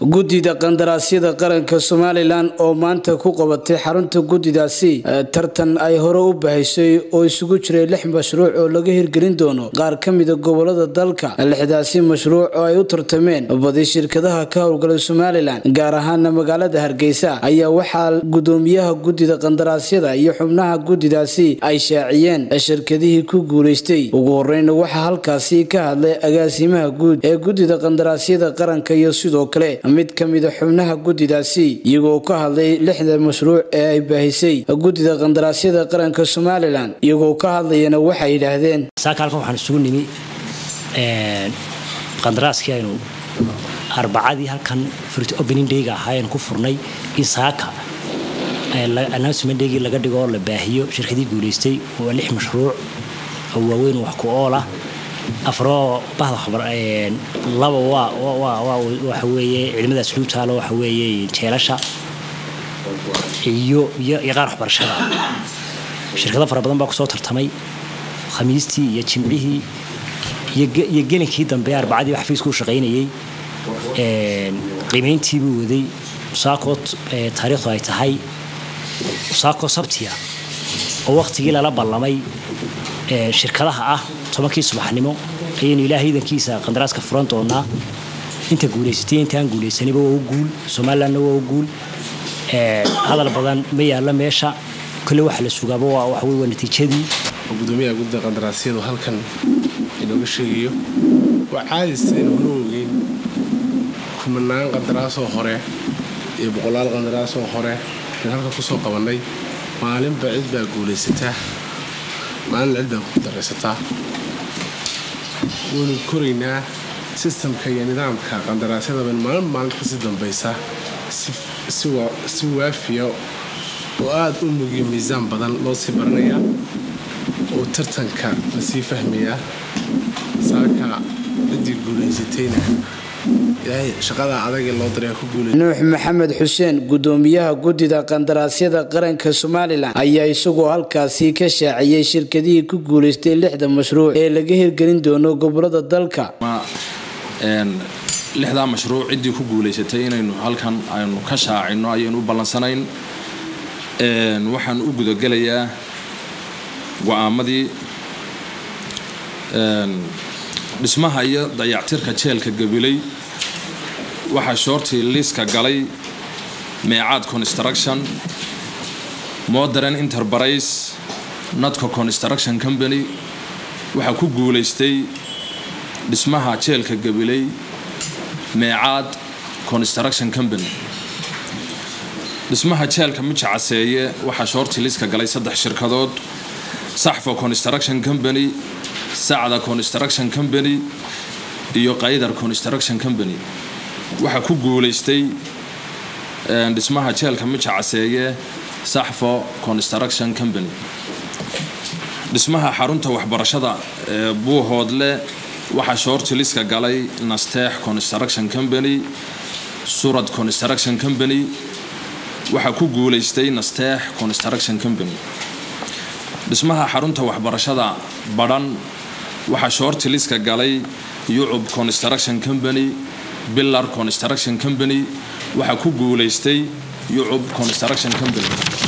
guddida qandaraasyada qaranka somalilan oo maanta ku qabatay xarunta guddidaasi tartan ay hore u bahaysay oo isugu jiray lix mashruuc oo laga hirgelin doono qaar ka mida gobolada dalka lixdaasi mashruuc oo ay u tartameen badi shirkadaha ka howlgalay somalilan gaar ahaana magaalada hargeysa ayaa waxaa gudoomiyaha guddida qandaraasyada iyo xubnaha guddidaasi ay shaaciyeen shirkadihii ku guulaystay ugu horeyna waxaa halkaasi ka hadlay agaasimaha guud ee guddida qandaraasyada qaranka iyo sidoo kale mid ka mida xubnaha guddidaasi iyagoo ka hadlay lixda mashruuc ee ay baahisay guddida qandaraasyada qaranka somalilan iyagoo ka hadlayana waxay yidhaahdeen saaka halkan waxaan isugu nimi qandaraaskii aynu arbacadii halkan furt opening dayga ahaa aynu ku furnay in saaka announcement daygii laga dhigo oo la baahiyo shirkadii guulaystay waa lix mashruuc oo waaweyn wax ku ool ah afroo bahda khabar laba waa waxa weeye ciidamadaas lagu taalo waxa weeye jeelasha iyo iyo qaar waxbarashada shirkado fara badan baa kusoo tartamay khamiistii iyo jimcihii iyo gelinkii dambe arbacadii xafiisku u shaqaynayey qiimayntiibuu waday saakoo taariikhdu ay tahay saakoo sabtiya oo wakhtigii lala ballamay shirkadaha ah tobankii subaxnimo ayaynu ilaaha iidankiisa qandaraaska furan doonaa inta guulaysatay intaan guulaysanayba waa u guul somalilandna waa u guul hadal badan ma yaalla meesha kole waxa la sugaaba waa waxawey waa natiijadii gudoomiyaha guddida qandaraasyadu halkan inooga sheegayo waa caadis aynu hore ogeyn kumanaan qandaraasoo hore iyo boqolaal qandaraasoo hore in halka kusoo qabannay maalinba cid baa guulaysataa maalin cid baa kudaraysataa waynu koraynaa sistamka iyo nidaamka qandaraasyadaban maalin maalinta kasii dambaysa si waafiya oo aada u mugiyo miisaan badan loo sii baranayaa oo tartanka lasii fahmayaa saaka ciddii guulaysatayna ilaahay shaqada adagee loo daray ku guulay nuux maxamed xuseen gudoomiyaha guddida qandaraasyada qaranka somalilan ayaa isagoo halkaasi ka shaaciyey shirkadihii ku guulaystay lixda mashruuc ee laga hirgelin doono gobolada dalka lixdaa mashruuc ciddii ku guulaysatay inaynu halkan aynu ka shaacino ayaynu u ballansanayn waxaan u gudagelayaa go-aamadii dhismaha iyo dayactirka jeelka gabiley waxaa shoortii liiska galay meecaad construction modern enterprise notco construction company waxaa ku guulaystay dhismaha jeelka gabiley meecaad construction company dhismaha jeelka mijacaseeye waxaa shoortii liiska galay saddex shirkadood saxfo construction company sacda construction company iyo qaydar construction company waxaa ku guulaystay dhismaha jeelka mijacaseeye saxfo construction company dhismaha xarunta waxbarashada ee buuhoodle waxaa shoorti liska galay nasteex construction company surad construction company waxaa ku guulaystay nasteex construction company dhismaha xarunta waxbarashada badhan waxaa shoorti liska galay yucub construction company billar construction company waxaa ku guulaystay yucub construction company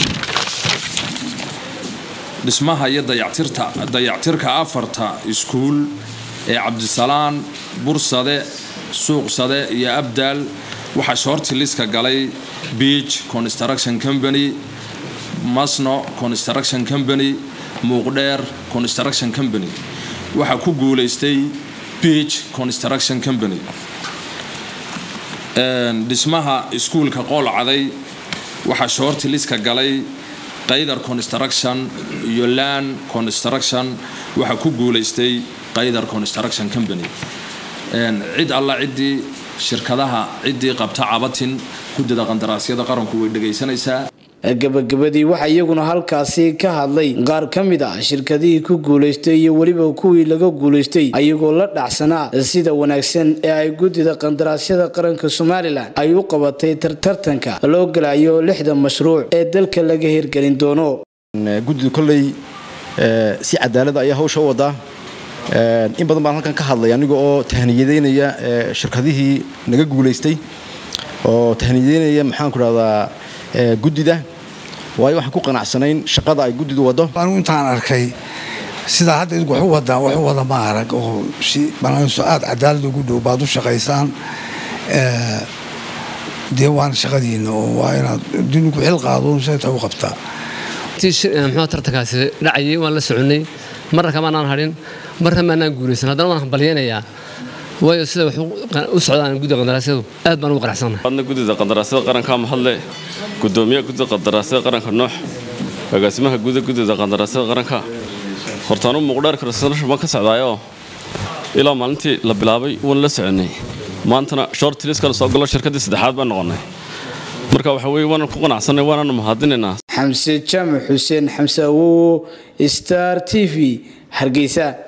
dhismaha iyo dayactirka afarta iskuul ee cabdisalaan bursade suuqsade iyo abdaal waxaa shoorti liska galay beach construction company masno construction company muuqdheer construction company waxaa ku guulaystay beach construction company dhismaha iskuulka qool caday waxaa shoorti liska galay qaydar construction iyo lan construction waxaa ku guulaystay qaydar construction company cid alla ciddii shirkadaha ciddii qabta cabatin guddida qandaraasyada qaranku way dhegaysanaysaa gabagabadii waxaa iyaguna halkaasi ka hadlay qaar ka mid ah shirkadihii ku guulaystay iyo weliba kuwii laga guulaystay ayagoo la dhacsanaa sida wanaagsan ee ay guddida qandaraasyada qaranka somalilan ay u qabatay tartanka loo galayo lixda mashruuc ee dalka laga hirgelin doono guddidu kolley si cadaalada ayaa hawsha u wadaa in badan baan halkan ka hadlay aniga oo tahniyadeynaya shirkadihii naga guulaystay oo tahniideynaya maxaan ku dhahdaa guddida waayo waxaan ku qanacsanayn shaqada ay guddidu waddo anigu intaan arkay sidaa hadda idinku waxu wadaan waxu wada ma arag oo si banaaso aada cadaalad ugu dhow baad u shaqaysaan dee waana shaqadiina oo waa inaad duniku xil qaado seeta u qabtaa muxuu tartankaasi dhacayay waan la soconay marna kamaanaan hadhin marna maanaan guulaysan haddana waan hambalyaynayaa waayo sida wax u socdaan guddiga qandaraasyadu aad baan ugu qanacsannahay adna guddida qandaraasyada qaranka mahadle gudoomiyaha guddida qandaraasyada qaranka noox agaasimaha guuda guddida qandaraasyada qaranka hortaanu muuqdheerka rasnashu baan ka socdaayoo ilaa maalintii la bilaabay waan la soconay maantana shortliskala soo galo shirkaddii saddexaad baan noqonnay marka waxa weye waanan ku qanacsanay waananu mahadinaynaa xamse jaamac xuseen xamse awowo star t v hargeysa